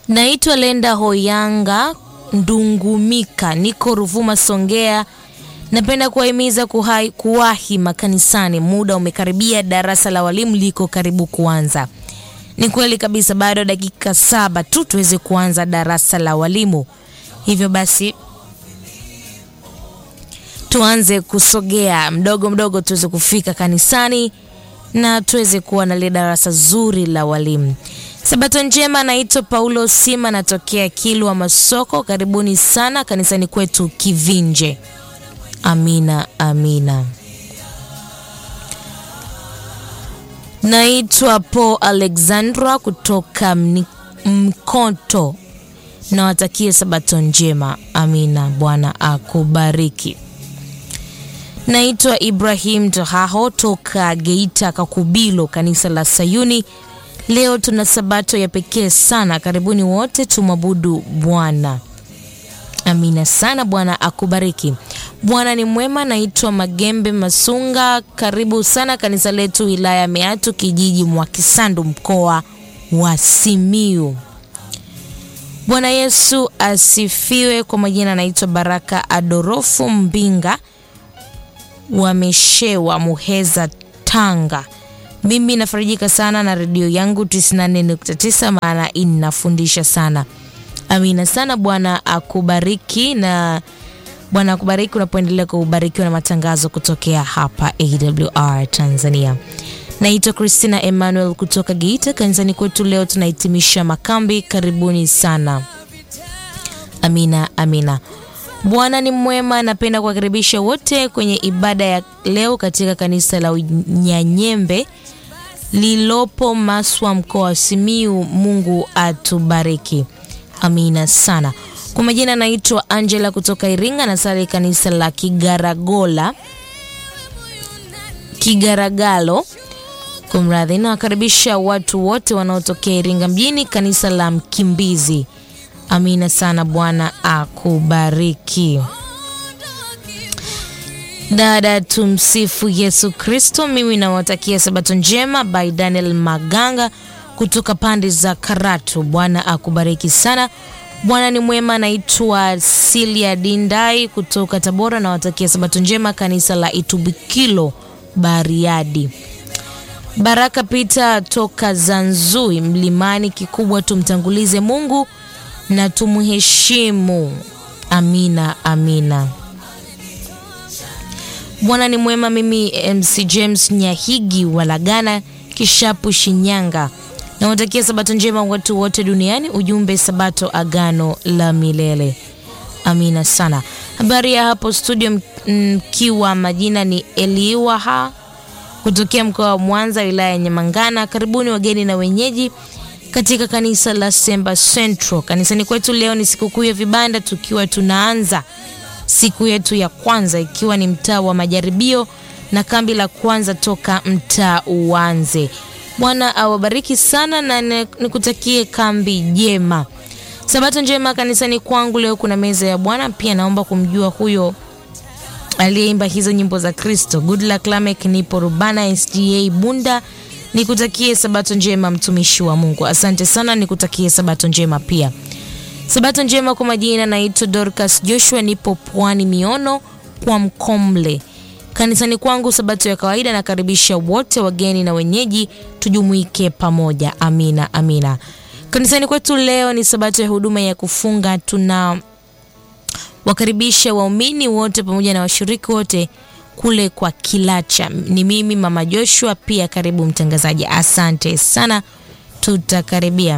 Naitwa Lenda Hoyanga Ndungumika, niko Ruvuma, Songea. Napenda kuwahimiza kuhai- kuwahi makanisani, muda umekaribia, darasa la walimu liko karibu kuanza. Ni kweli kabisa, bado dakika saba tu tuweze kuanza darasa la walimu. Hivyo basi tuanze kusogea mdogo mdogo, tuweze kufika kanisani na tuweze kuwa na lile darasa zuri la walimu. Sabato njema, naitwa Paulo Sima, natokea Kilwa Masoko. Karibuni sana kanisani kwetu Kivinje. Amina, amina. Naitwa Paul Alexandra kutoka Mni- Mkoto, nawatakie sabato njema. Amina, Bwana akubariki. Naitwa Ibrahim Tohaho toka Geita Kakubilo, kanisa la Sayuni. Leo tuna sabato ya pekee sana. Karibuni wote tumwabudu Bwana. Amina sana, Bwana akubariki. Bwana ni mwema. Naitwa Magembe Masunga, karibu sana kanisa letu wilaya ya Meatu, kijiji Mwakisandu, mkoa wa Simiu. Bwana Yesu asifiwe. Kwa majina anaitwa Baraka Adorofu Mbinga wameshewa Muheza, Tanga. Mimi nafarijika sana na redio yangu 94.9 maana inafundisha sana. Amina sana. Bwana akubariki na Bwana akubariki unapoendelea kubarikiwa na matangazo kutokea hapa AWR Tanzania. Naitwa Christina Emmanuel kutoka Geita. Kanisani kwetu leo tunahitimisha makambi. Karibuni sana. Amina, amina. Bwana ni mwema. Napenda kuwakaribisha wote kwenye ibada ya leo katika kanisa la Nyanyembe lilopo Maswa, mkoa wa Simiu. Mungu atubariki. Amina sana. Kwa majina naitwa Angela kutoka Iringa, nasali kanisa la Kigaragola Kigaragalo. Kumradhi, nawakaribisha watu wote wanaotokea Iringa mjini, kanisa la Mkimbizi. Amina sana. Bwana akubariki. Dada, tumsifu Yesu Kristo. Mimi nawatakia sabato njema by Daniel Maganga kutoka pande za Karatu. Bwana akubariki sana. Bwana ni mwema. Naitwa Silia Dindai kutoka Tabora, nawatakia sabato njema kanisa la Itubikilo Bariadi. Baraka Pita toka Zanzui Mlimani. Kikubwa tumtangulize Mungu na tumheshimu. Amina, amina. Bwana ni mwema. Mimi MC James Nyahigi Walagana Kishapu Shinyanga, nawatakia sabato njema watu wote duniani. Ujumbe sabato agano la milele. Amina sana. Habari ya hapo studio, mkiwa majina ni Eliwaha kutokea mkoa wa Mwanza, wilaya ya Nyamangana. Karibuni wageni na wenyeji katika kanisa la Semba Central. Kanisani kwetu leo ni sikukuu ya vibanda, tukiwa tunaanza siku yetu ya kwanza ikiwa ni mtaa wa majaribio na kambi la kwanza toka mtaa uanze. Bwana awabariki sana na nikutakie kambi jema, sabato njema kanisani kwangu. Leo kuna meza ya Bwana. Pia naomba kumjua huyo aliyeimba hizo nyimbo za Kristo. Good luck Lamek, nipo Rubana SDA Bunda. Nikutakie sabato njema mtumishi wa Mungu. Asante sana, nikutakie sabato njema pia. Sabato njema kwa majina, naitwa Dorcas Joshua, nipo Pwani Miono kwa Mkomle. Kanisani kwangu sabato ya kawaida, nakaribisha wote wageni na wenyeji, tujumuike pamoja. Amina, amina. Kanisani kwetu leo ni sabato ya huduma ya kufunga. Tuna wakaribisha waumini wote pamoja na washiriki wote kule kwa Kilacha. Ni mimi mama Joshua, pia karibu mtangazaji. Asante sana, tutakaribia.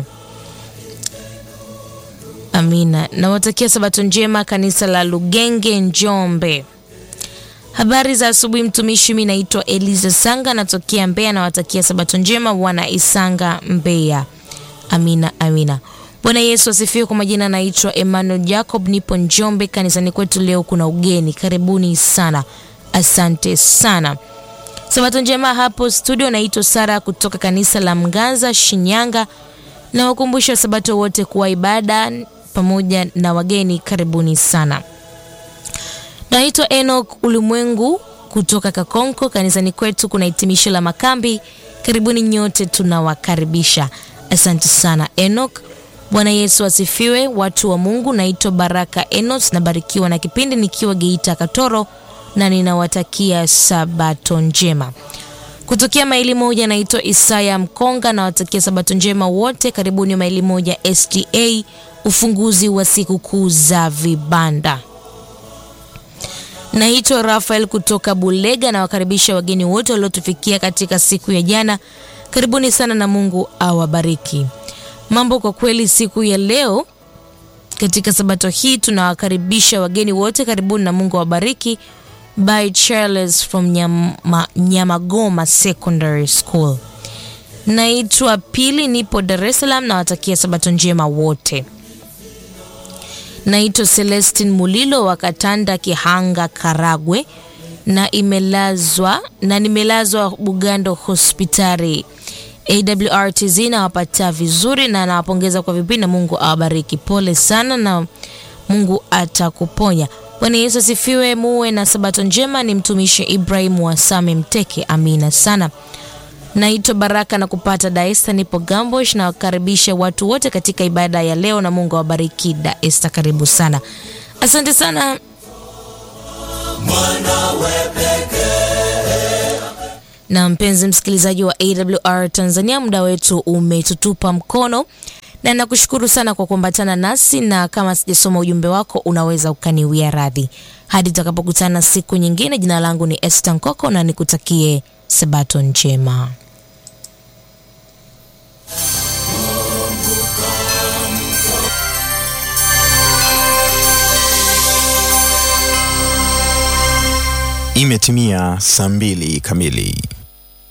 Amina. Nawatakia sabato njema kanisa la Lugenge Njombe. Habari za asubuhi mtumishi, mimi naitwa Eliza Sanga natokea Mbeya. Nawatakia sabato njema wana Isanga Mbeya. Amina, amina. Bwana Yesu asifiwe. Kwa majina naitwa Emmanuel Jacob, nipo Njombe. Kanisani kwetu leo kuna ugeni, karibuni sana. Asante sana. Sabato njema hapo studio. Naitwa Sara kutoka kanisa la Mganza Shinyanga. Na wakumbusha sabato wote kuwa ibada pamoja na wageni, karibuni sana. Naitwa Enoch Ulimwengu kutoka Kakonko. Kanisani kwetu kuna hitimisho la makambi, karibuni nyote, tunawakaribisha. Asante sana Enoch Bwana Yesu asifiwe, watu wa Mungu. Naitwa Baraka Enos, nabarikiwa na kipindi nikiwa Geita Katoro, na ninawatakia sabato njema. Kutokea maili moja, naitwa Isaya Mkonga, nawatakia sabato njema wote. Karibuni maili moja SDA, ufunguzi wa siku kuu za vibanda. Naitwa Rafael kutoka Bulega, nawakaribisha wageni wote waliotufikia katika siku ya jana. Karibuni sana na Mungu awabariki. Mambo kwa kweli, siku ya leo katika sabato hii tunawakaribisha wageni wote, karibuni na Mungu awabariki. By Charles from Nyama, Nyamagoma Secondary School. Naitwa Pili, nipo Dar es Salaam, nawatakia sabato njema wote. Naitwa Celestin Mulilo wa Katanda, Kihanga, Karagwe na imelazwa na nimelazwa Bugando hospitali. AWRTZ nawapata vizuri na nawapongeza kwa vipindi na Mungu awabariki. Pole sana na Mungu atakuponya. Bwana Yesu asifiwe. Muwe na sabato njema. Ni mtumishi Ibrahim wa Same Mteke. Amina sana. Naitwa Baraka na kupata Daesta, nipo Gambosh na wakaribisha watu wote katika ibada ya leo na Mungu awabariki. Daesta, karibu sana, asante sana. Na mpenzi msikilizaji wa AWR Tanzania, muda wetu umetutupa mkono na nakushukuru sana kwa kuambatana nasi, na kama sijasoma ujumbe wako unaweza ukaniwia radhi hadi tutakapokutana siku nyingine. Jina langu ni Esther Nkoko na nikutakie sabato njema. Imetimia saa mbili kamili.